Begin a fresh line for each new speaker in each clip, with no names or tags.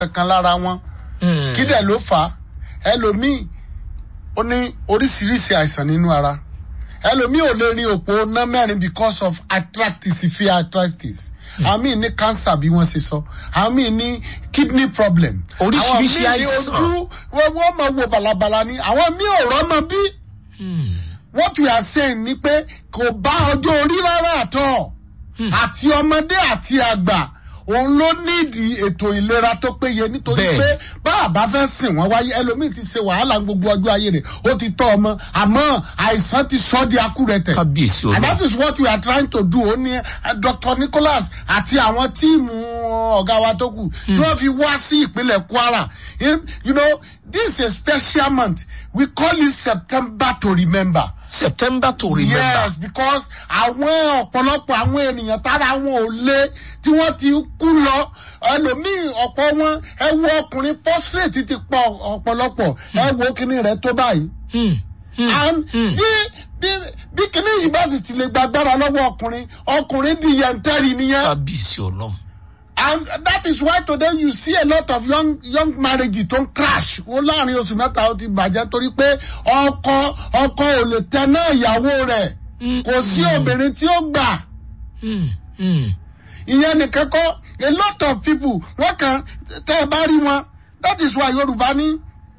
kankan lára wọn kí dẹ̀ ló fà á ẹlòmíì ó ní oríṣiríṣi àìsàn nínú ara ẹlòmíì ò lè rin òpó ná mẹ́rin because of arthritis severe arthritis àwọn míì ní cancer bí wọ́n ṣe sọ àwọn míì ní kidney problem
Oríṣiríṣi
àwọn míì ní
àìsàn.
ojú wọ́n wọ́n máa wo balabala ni àwọn míì ò rọ́mọ bí what we are saying ni pé kò bá ọjọ́ orí rárá àtọ̀ àti ọmọdé àti àgbà òun ló nídìí ètò ìlera tó péye nítorí
Bẹ́ẹ̀.
pé bá a bá fẹ́ sìn wọ́n wáyé ẹlòmíì ti ṣe wàhálà ní gbogbo ọjọ́ ayé rẹ̀ ó ti tọ́ ọmọ àmọ́ àìsàn ti sọ́ di akúrẹ̀tẹ̀
kábíyèsí
and
olóhùn
that is what we are trying to do ó ní eh, dr nicholas àti àwọn tíìmù ọ̀gá wa tó kù tí wọ́n fi wá sí ìpínlẹ̀ kwara In- you know this is a special month we call it september to remember.
september to remember
yes because àwọn ọ̀pọ̀lọpọ̀ àwọn ènìyàn tára wọn ò lé tí wọ́n ti kú lọ ẹlòmíì ọ̀pọ̀ wọn ẹ wo ọkùnrin portrait ti pọ̀ ọ̀pọ̀lọpọ̀ ẹ wo kíní rẹ̀ tó báyìí
Hmm.
and bí bí bí kíní yìí bá sì ti lè gbàgbára lọ́wọ́ ọkùnrin ọkùnrin di yẹntẹ́rì nìyẹn
kábíyèsí olóhùn
and that is why today you see a lot of young young marriages tó ń crash wọn láàrin oṣù mẹ́ta ó ti bàjẹ́ torí pé ọkọ ọkọ ò lè tẹ náà ìyàwó rẹ̀ kò sí obìnrin tí ó gbà
Hmm. Hmm.
ìyẹn nìkan kọ́ a lot of people wọ́n kàn tẹ́ ẹ bá rí wọn that is why yorùbá ní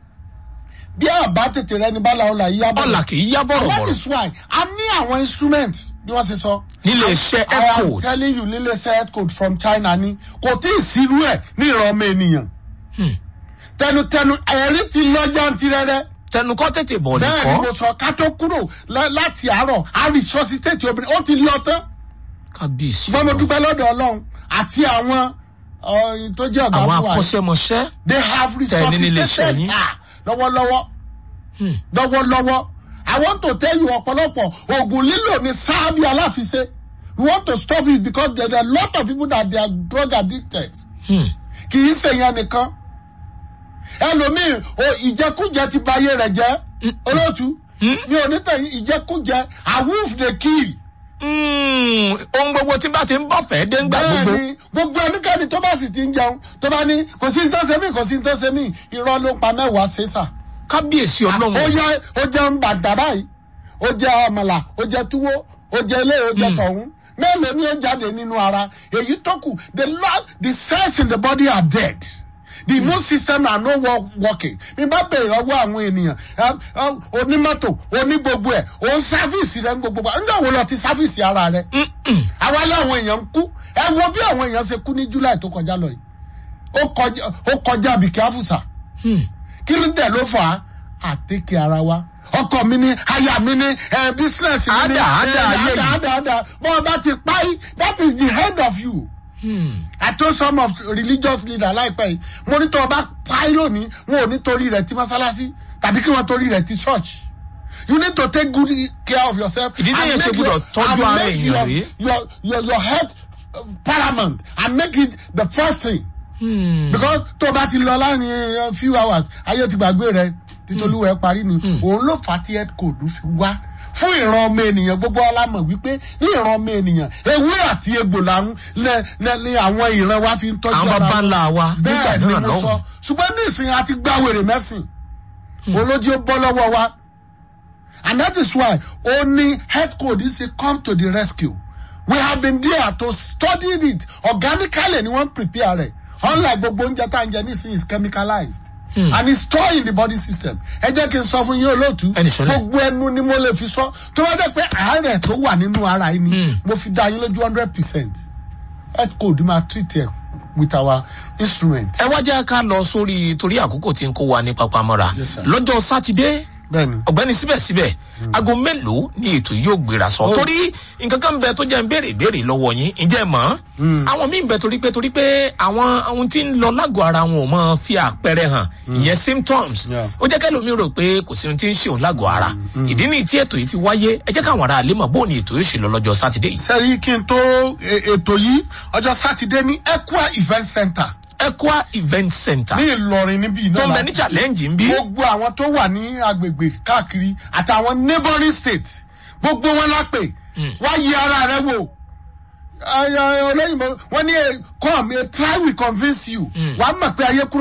bí àbá tètè rẹ ní bala ọ̀la yíyá bọ̀
ọ̀là kì í yá
And that
bọ̀rọ̀bọ̀rọ̀
is why a ní àwọn instrument bí wọ́n ṣe sọ.
nílé iṣẹ́
I am
echo
telling you nílé iṣẹ́ health code from China ni kò tí ì sírú ẹ̀ ní ìran ọmọ ènìyàn. tẹnutẹnu ẹ̀rí ti lọ jantirẹrẹ.
tẹnukọ́ tètè bọ̀
bẹ́ẹ̀ ni
nìkọ́
mo sọ ká tó kúrò lá- láti àárọ̀ a resuscitate obìnrin ó ti lọ tán.
kábíyèsí
ṣùgbọ́n mo
olóhùn
dúpẹ́ lọ́dọ̀ ọlọ́run àti àwọn ọ̀yìn tó jẹ́ ọ̀gá
àwọn
fún wa yìí.
akọ́ṣẹ́mọṣẹ́
they have
Tẹ̀ ní nílé iṣẹ́
resuscitated
yín.
her lọ́wọ́lọ́wọ́ lọ́wọ́lọ́wọ́ i want to tell you ọ̀pọ̀lọpọ̀ oògùn lílò ní sáábì aláfiṣe we want to stop it because there are a lot of people that they are drug addicted
Hmm.
kì í ṣe yẹn nìkan ẹlòmíì o ìjẹkújẹ ti ba ayé rẹ jẹ olóòtú mi ò ní tẹ̀yìn ìjẹkújẹ awoof dey kill
Hmm. ohun gbogbo tí bá ti ń bọ̀ fẹ́ dé ńgbà gbogbo
bẹ́ẹ̀ni gbogbo ẹnikẹ́ni tó bá sì ti ń jẹun tó bá ní kò sí ní tó ṣe mí kò sí ní tó ṣe mí irọ́ ló ń pa mẹ́wàá ṣe sà.
kábíyèsí
ó
ọlọ́run
yẹ ó jẹ ń bàtà báyìí ó jẹ àmàlà ó jẹ túwó ó jẹ ilé ó jẹ tọ̀hún mélòó ni ó jáde nínú ara èyí tó kù the lord the cells in the body are dead the immune system are no work, working mi bá bèrè ọwọ́ àwọn ènìyàn um, um, onímọ́tò onígbogbo ẹ̀ òun sáfíìsì rẹ̀ ń gbogbo ẹ̀ ńgbà wo lọ ti sáfíìsì ara rẹ̀ àwa láwọn èèyàn ń kú ẹ wo bí àwọn èèyàn ṣe kú ní july tó kọjá lọ yìí ó kọjá ó kọjá bìkẹ́ àfùsà kí ló dẹ̀ ló fà á àtẹ́kẹ́ ara wa ọkọ mi ní aya mi ní ẹ business mi ní
Àdà, àdà,
ẹ,
ayé
àdà
yìí.
àdà àdà bọ́ọ̀ bá ti pa yìí that is the end of you. I told some of religious leaders láìpẹ́ yìí mo ní tó o bá pa yìí lónìí wọn ò ní torí rẹ̀ ti mọ́sálásí tàbí kí wọ́n torí rẹ̀ ti church. You need to take good care of yourself.
Ìdí téèyàn
and
ṣe
make
gbọ́dọ̀
your-
tọ́jú
and
ara
make
èèyàn
your-
rèé.
Your your your health uh, paramount and make it the first thing because tó o bá ti lọ láàrin eh, few hours ayé ti gbàgbé rẹ títolúwẹ parí ni òun ló fà á tí head code fi wá fún ìran ọmọ ènìyàn gbogbo alámọ̀ wípé ní ìran ọmọ ènìyàn ewé àti egbò làwọn ní àwọn ìran wa fi ń tọ́jú
àwọn
ara
baba
wọn.
ńlá wa nígbà
bẹ́ẹ̀ ni
náà
mo sọ
lọ́hùn
ṣùgbọ́n ní ìsìn àti gbàwèrè mẹ́sìn olójú ó bọ́ lọ́wọ́ wa and that is why only head code is a come to the rescue we have been there to study it organically ni wọ́n prepare rẹ̀ unlike gbogbo oúnjẹ tá à ń jẹ nísìnyí is chemicalized and it's stored in the body system ẹ jẹ́ kí n sọ fún yín olóòtú
Ẹni sọlẹ̀.
gbogbo ẹnu ni mo lè fi sọ tó wá jẹ́ pé àárẹ̀ tó wà nínú ara yìí ni mo fi dá yín lójú hundred percent head code máa treat ẹ with our instrument.
ẹ wá jẹ́ ká lọ sórí torí àkókò tí ń kó wa ní papamọ́ra
Yes, sir.
lọ́jọ́ sátidé
bẹ́ẹ̀ni
ọ̀gbẹ́ni síbẹ̀síbẹ̀ aago mélòó ni ètò yóò gbéra sọ
Oh.
torí nǹkan kan ń bẹ tó jẹ́ ń béèrè ìbéèrè lọ́wọ́ yín ǹjẹ́ ẹ mọ̀ àwọn míì ń bẹ torí pé torí pé àwọn ohun tí ń lọ lágọ̀ọ́ ara wọn ò mọ fi àpẹẹrẹ hàn ìyẹn symptoms
Yeah.
ó jẹ́ kẹ́lòmí rò pé kò sí ohun tí ń ṣe òun lágọ̀ọ́ ara ìdí nìyí tí ètò yìí fi wáyé ẹ jẹ́ káwọn ará àlè mọ̀ bóun ni ètò yóò ṣe lọ lọ́jọ́ sátidé yìí
sẹ́rí kí n tó e- ètò yìí ọjọ́ sátidé ní equa event center
Equa event center
ní ìlọrin níbí náà
tó ń bẹ
láti
ní
ṣe.
challenge ń bí
gbogbo àwọn tó wà ní agbègbè káàkiri àtàwọn neighboring states gbogbo wọn la pè wá yí ara rẹ wò olóyìnbó wọn ní come a try will convince you wàá mọ̀ pé ayé kúrò.